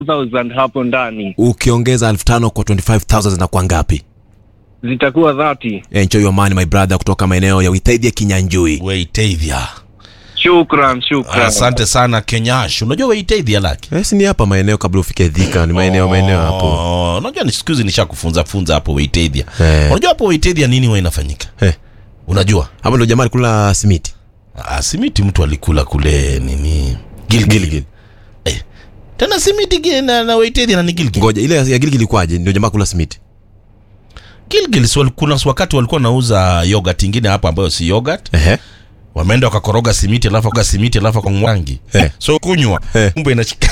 1000 hapo ndani ukiongeza elfu tano kwa 25000 zinakuwa ngapi zitakuwa 30 enjoy your money my brother kutoka maeneo ya witaithia kinyanjui Weitethia. shukran shukran Asante sana Kenyash. Unajua Weitethia laki? Eh, si ni hapa maeneo kabla ufike dhika ni maeneo maeneo hapo Oh, Unajua ni siku hizi nishakufunza funza hapo Weitethia. Eh. Unajua hapo Weitethia nini huwa inafanyika? Eh, Unajua? hapo ndo jamaa alikula simiti Ah, simiti mtu alikula kule nini? Gilgil. Gilgil. Eh. Tena simiti gi- na, na Weitethia na ni Gilgil. ngoja ile ya gilgil ilikuwaje ndio jamaa kula simiti Gilgil si wali- kuna wakati walikuwa nauza yogurt ingine hapo ambayo si yogurt. Ehe. Wameenda wakakoroga simiti alafu wakaga simiti alafu kwa mwangi. Eh. So kunywa. Eh. Kumbe inashika.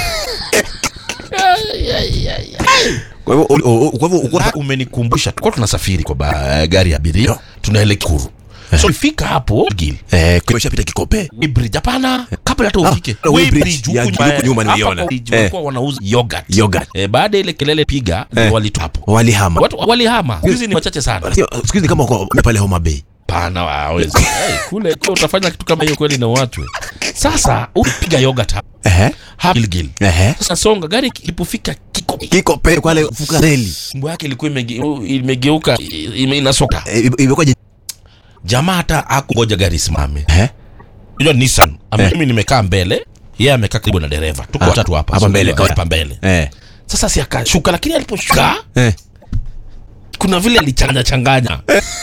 kwa hivyo uli- o- o- kwa hivyo uko- La, umenikumbusha tulikuwa tunasafiri kwa ba, gari ya abiria tunaelekea Kuru. So ifika hapo Gil. eh kimeshapita kikope Bridge hapana kabla hata Ah, ufike. na Way Way Bridge, Bridge ya huku huku nyuma- nyuma hapa nimeiona. kwa Bridge Eh. walikuwa wanauza yogurt. Yogurt. Eh, baada ya ile kelele piga Eh. walitu hapo. walihama Watu walihama. Hizi ni wachache sana. Sio, siku hizi ni kama wako pale Homa Bay Pana hawezi. hey, kule kule utafanya kitu kama hiyo kweli na watu. Sasa upiga yogurt hapa. ehe Hapa Gilgil. ehe Sasa songa gari ilipofika kiko kikope kwale fuka reli mbo yake ilikuwa imege- imegeuka ime- inasoka. Eh, imekuwaje Jamaa hata hakungoja gari isimame. ehe Unajua Nissan, ame- Eh. mimi nimekaa mbele, yeye amekaa karibu na dereva. Tuko Ah, watatu hapa. hapa So, mbele, eh, kawaida. hapa mbele. eh Sasa si akashuka, lakini aliposhuka eh kuna vile alichanganya changanya.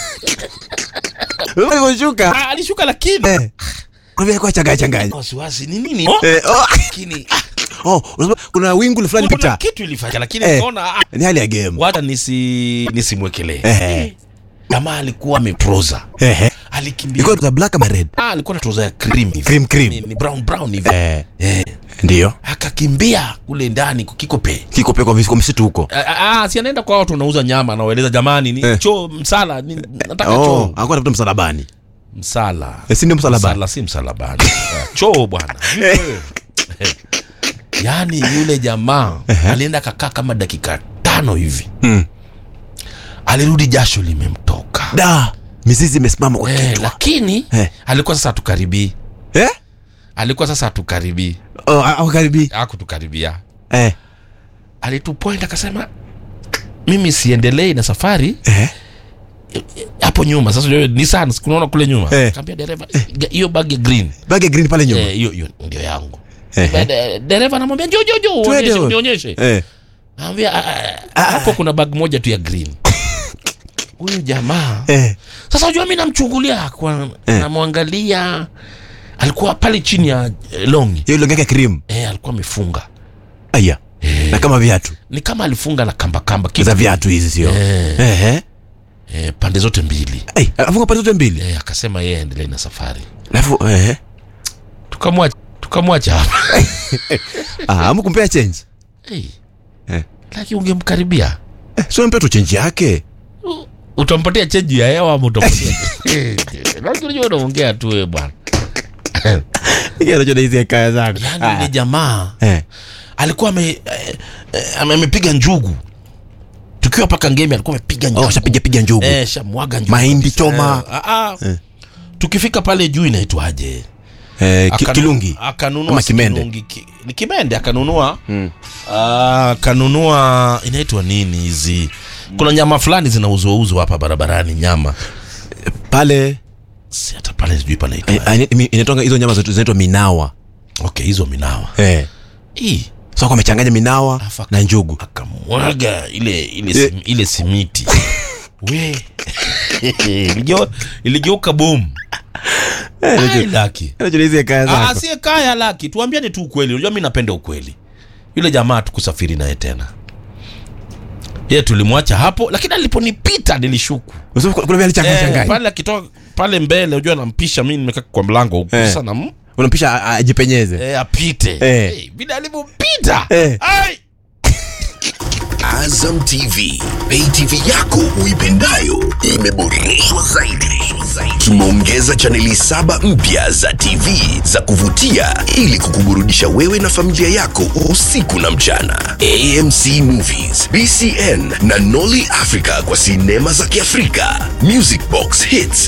ulivyoshuka Ah, alishuka lakini eh kuna vile kwa changanya changanya wasiwasi ni nini? Oh, eh oh lakini ah, oh unasema kuna wingu fulani kuna pita kitu ilifanya lakini Eh. nikaona ah, ni hali ya game wacha nisi nisimwekelee. eh Jamaa alikuwa ameproza. eh Alikimbia. iko za black ama red Ah, alikuwa na trouser ya cream hivi. Cream, cream. Ni, ni brown brown hivi. eh Eh. ndio Akakimbia kule ndani kukikope. kikope kwa kwa msitu huko Ah, ah, ah, si anaenda kwa watu wanauza nyama anawaeleza jamani ni Eh. choo msala ni, nataka oh choo alikuwa anafuta msalabani msala Eh, si ndio msalabani msala si msalabani Ah, choo bwana yaani yule jamaa alienda kakaa kama dakika tano hivi Mm. alirudi jasho limemtoka da mizizi imesimama kwa eh, kichwa lakini Eh. alikuwa sasa hatukaribii eh alikuwa sasa hatukaribii oh au karibi akutukaribia eh alitupoint akasema mimi siendelei na safari eh hapo nyuma sasa unajua Nissan kunaona kule nyuma Eh. kaambia dereva "Ga- hiyo bag ya green bag ya green pale nyuma Eh, hiyo hiyo ndio yangu Eh, eh. Baada- dereva anamwambia njoo njoo njoo Twende uonyeshe wewe. unionyeshe eh anamwambia "Ah, ah, hapo kuna bag moja tu ya green huyu jamaa eh sasa unajua mimi namchungulia kwa Eh. namwangalia alikuwa pale chini ya eh, longi hiyo ile yake cream eh, alikuwa amefunga aya na kama viatu ni kama alifunga na kamba kamba kitu. za viatu hizi sio Eh. eh eh eh, pande zote mbili eh afunga pande zote mbili eh, akasema yeye aendelee na safari alafu eh tukamwacha tukamwacha hapa ah amkumpea change hey. Eh. lakini ungemkaribia eh sio mpea tu change yake U- utampatia chenji ya hewa ama utampatia lakini unajua unaongea tu wewe bwana yeye anajua hizi kaya zako yani yule jamaa eh alikuwa ame eh, eh, ame- amepiga njugu tukiwa paka ngemi alikuwa amepiga njugu oh shapiga piga njugu eh shamwaga njugu Mahindi kabisa. choma. eh, ah, ah. Eh. tukifika pale juu inaitwaje eh ki- Akanu- kilungi akanunua Ama si kimende. kilungi, ki, ni kimende akanunua Mm. Ah, akanunua inaitwa nini hizi kuna nyama fulani zinauzwauzwa hapa barabarani nyama pale si hata pale sijui panaitwa eh, ah, ina- inaitwa hizo nyama zetu zinaitwa minawa okay hizo minawa eh hii so kwa amechanganya minawa Afa- na njugu akamwaga ile ile, Eh. sim, ile simiti we Iligeu- iligeuka bomu Ai, laki anajua hizi kaya Ah, zako sie kaya laki tuambiane tu ukweli unajua mi napenda ukweli yule jamaa tukusafiri naye tena ye tulimwacha hapo lakini aliponipita nilishuku Unasema kuna vile alichanganya eh, changanya pale akitoka pale mbele unajua nampisha mi nimekaa kwa mlango huku Eh. sasa nam unampisha a- ajipenyeze eh, apite Eh. Eh, vile alivyompita Eh. Ai! Azam TV, pay TV yako uipendayo imeboreshwa zaidi. Tumeongeza chaneli saba mpya za TV za kuvutia ili kukuburudisha wewe na familia yako usiku na mchana. AMC Movies, BCN na Nolly Africa kwa sinema za Kiafrika, Music Box Hits